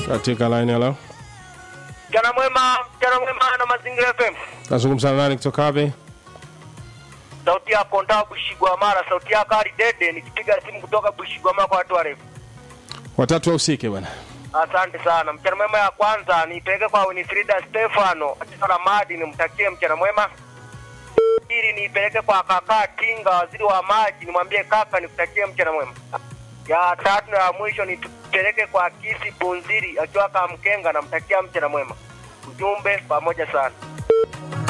katika line hello Mchana mwema, mchana mwema na Mazingira FM. nazungumza na nani kutoka wapi Sauti yako ndaa Bushigwa Mara, sauti yako Ali Dede nikipiga simu kutoka Bushigwa Mara kwa watu warefu. watatu wahusike bwana Asante sana. Mchana mwema ya kwanza niipeleke kwa Winifrida Stefano katika Ramadi, nimtakie mchana mwema. Pili niipeleke kwa kaka Tinga, waziri wa maji, nimwambie kaka nikutakie mchana mwema. Ya tatu na ya mwisho nipeleke kwa Kisi Bunziri akiwa Kamkenga, namtakia mchana mwema. Ujumbe pamoja sana.